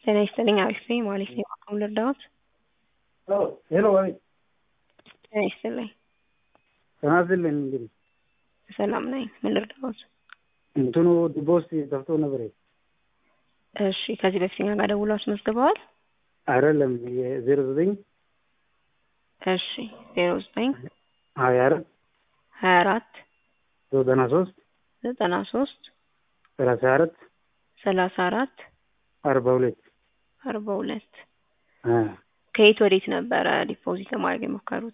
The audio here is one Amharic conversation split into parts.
ጤና ይስጥልኝ አሪፍ ነኝ ማለት ነው። አቅም ልርዳዎት? ሄሎ ወይ ጤና ይስጥልኝ ጤና ይስጥልኝ። እንግዲህ ሰላም ነኝ። ምን ልርዳዎት? እንትኑ ዲቦስ ጠፍቶ ነበር። እሺ ከዚህ በፊት እኛ ጋር ደውለው አስመዝግበዋል? አይደለም የዜሮ ዘጠኝ እሺ ዜሮ ዘጠኝ ሀያ አራት ሀያ አራት ዘጠና ሶስት ዘጠና ሶስት ሰላሳ አራት ሰላሳ አራት አርባ ሁለት አርባ ሁለት ከየት ወዴት ነበረ ዲፖዚት ለማድረግ የሞከሩት?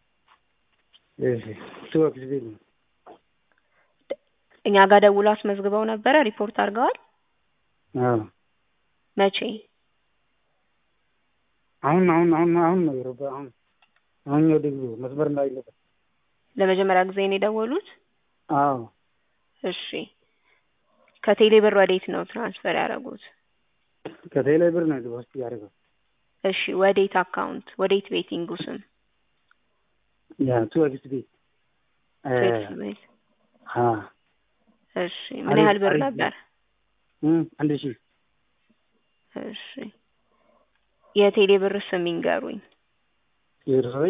ቱወክስ ቤት ነው። እኛ ጋር ደውለው አስመዝግበው ነበረ? ሪፖርት አድርገዋል? አዎ መቼ? አሁን አሁን አሁን አሁን ነው የሮባ አሁን አሁን ወደ ግቡ መስመር ላይ ነበር። ለመጀመሪያ ጊዜ ነው የደወሉት? አዎ እሺ ከቴሌ ብር ወዴት ነው ትራንስፈር ያደረጉት? ከቴሌ ብር ነው ዲፖዚት ያደረገው። እሺ ወዴት አካውንት ወዴት ቤቲንጉ ስም? ያ ቱወክስ ቤት ቴክስ ቤት። አ እሺ ምን ያህል ብር ነበር? አንድ ሺህ እሺ የቴሌ ብር ስም ይንገሩኝ። ዜሮ ዘጠኝ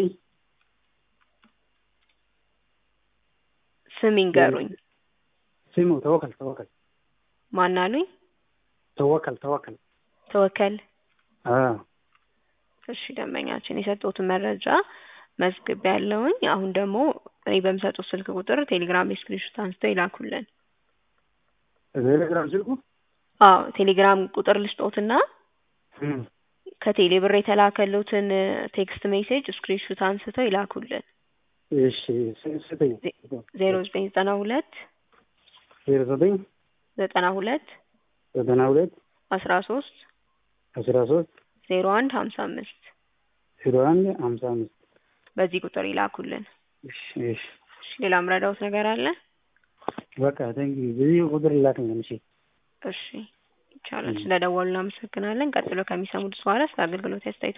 ስም ይንገሩኝ። ስሙ ተወከል ተወከል ማን አሉኝ? ተወከል ተወከል ተወከል። አዎ እሺ ደንበኛችን የሰጡትን መረጃ መዝግብ ያለውኝ። አሁን ደግሞ እኔ በምሰጡት ስልክ ቁጥር ቴሌግራም ስክሪንሾት አንስተው ይላኩልን። ቴሌግራም ስልኩ አዎ ቴሌግራም ቁጥር ልስጦትና ከቴሌ ብር የተላከሉትን ቴክስት ሜሴጅ ስክሪንሾት አንስተው ይላኩልን። እሺ ስጠኝ። ዜሮ ዘጠኝ ዘጠና ሁለት ዜሮ ዘጠኝ ዘጠና ሁለት ዘጠና ሁለት አስራ ሶስት አስራ ሶስት ዜሮ አንድ ሀምሳ አምስት ዜሮ አንድ ሀምሳ አምስት በዚህ ቁጥር ይላኩልን። እሺ እሺ እሺ ሌላ ምረዳውት ነገር አለ? በቃ ቴንክ በዚህ ቁጥር ላክኝ። እሺ እሺ ይቻላል። ስለደወሉ እናመሰግናለን። ቀጥሎ ከሚሰሙት በኋላ ስለ አገልግሎት አስተያየቶ